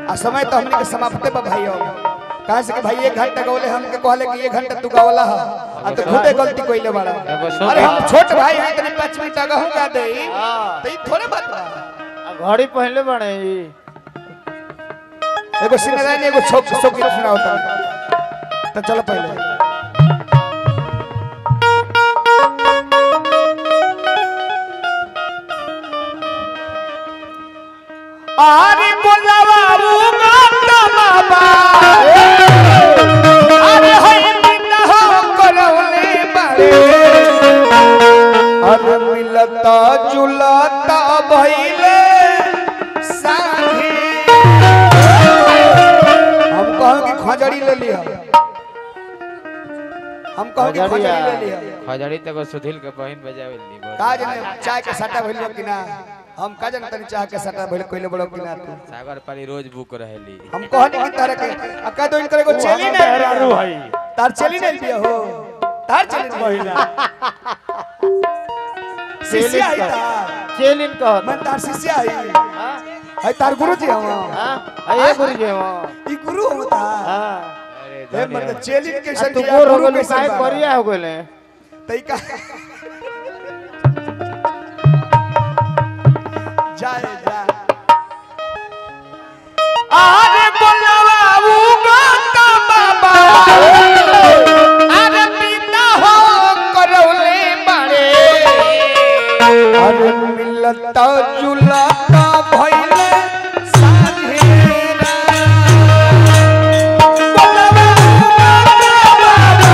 आ समय तो हमने के समाप्ते बा भाई कहा से कि भाई एक घंटा गौले हमके कहले कि एक घंटा तू गवला ह आ तो खुदे गलती कइले बाड़ा एगो सो- अरे हम छोट भाई हैं तनी 5 मिनट आगे हो गा दे हाँ। तो ई थोड़े बात बा आ घड़ी पहले बने ई एगो सिनेरा ने एगो छोक छोक सुनाओ तो तो चलो पहले आरे बोलावा उगाता बाबा अरे होई बिना हो करौले बारे अरे मिलता जुलता भइले साथी हम कहो कि खजड़ी ले लिया हम कहो कि खजड़ी ले लिया खजड़ी तक सुधील के बहन बजावे ली बोल। का जने चाय के सट्टा भइल बा कि ना हम का जने तनी चाय के सट्टा भइल कइले बड़ो कि ना तू सागर पाली रोज बुक रहेली हम कहनी कि तारे के अका तो इनकर एगो चेली नहीं मेहरारू भाई तार चेली नहीं दिया हो तार चेली नहीं महिला शिष्य आई तार चेलिन कहत मैं तार शिष्य आई हां है तार गुरु जी हम हां अये गुरु जी हां ई गुरु हम तार हां अरे ए धन्यवाद। मतलब चेली के आ संग तू गोर हो गेल काहे करिया हो गेले तई का जाए जा आरे बोलवा उगता बाबा अरे पिता हो करौले बारे अरे मिलता जुलता भइले साधेरा बोलवा उगता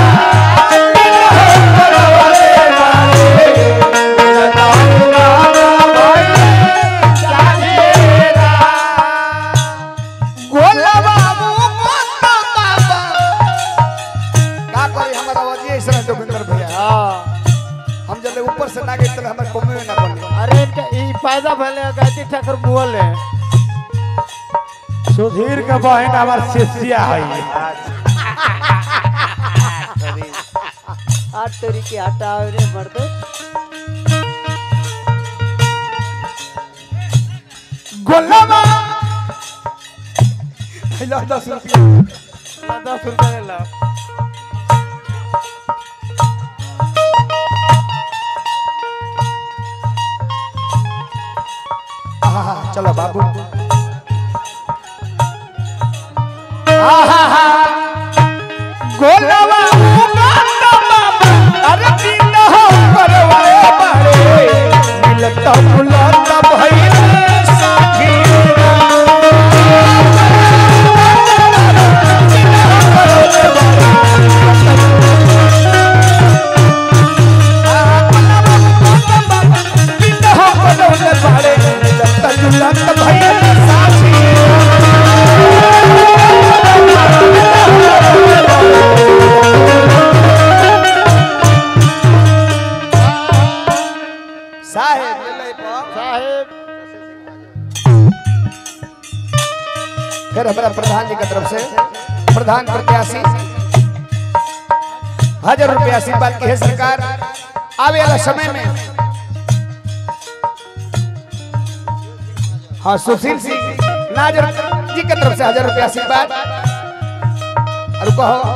गोलवा मुकुंद बाबा का करी हमर आवाज ऐसा है जोगिंदर भैया हां हम जब ऊपर से ना गए तो हमर कमे में ना पड़े अरे इनका ई फायदा भले गायत्री ठाकुर मुअल है सुधीर के बहन हमार शिष्या है आठ तोरी के हटाओ रे मर्द गोलवा हेलो 10 रुपया दस रुपया ले लो आहा चलो बाबू आहा गोलवा मुकुंद बाबा अरे दिन हो करवाए बारे मिलता बुलाता भइले साथी साहेब साहेब फिर हमारा प्रधान जी की तरफ से प्रधान प्रत्याशी हजार रुपया आशीर्वाद की है सरकार आवे वाला समय में हाँ सुशील सिंह नाजर जी की तरफ से हजार रुपया आशीर्वाद और कहो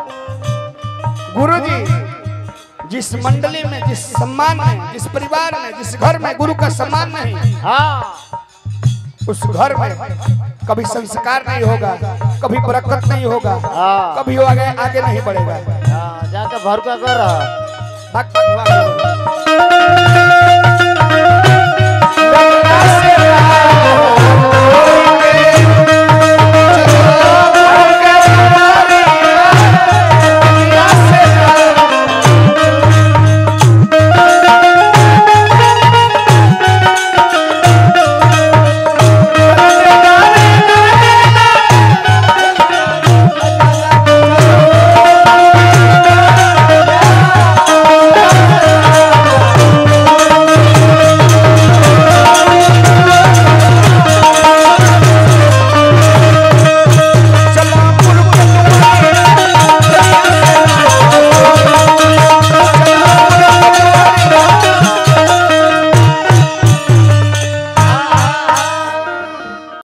गुरु जी जिस मंडली में जिस सम्मान में जिस परिवार में जिस घर में गुरु का सम्मान नहीं हाँ उस घर में कभी संस्कार नहीं होगा कभी बरकत नहीं होगा हाँ कभी वो आगे आगे नहीं बढ़ेगा हाँ जाके भर का कर भक्त भगवान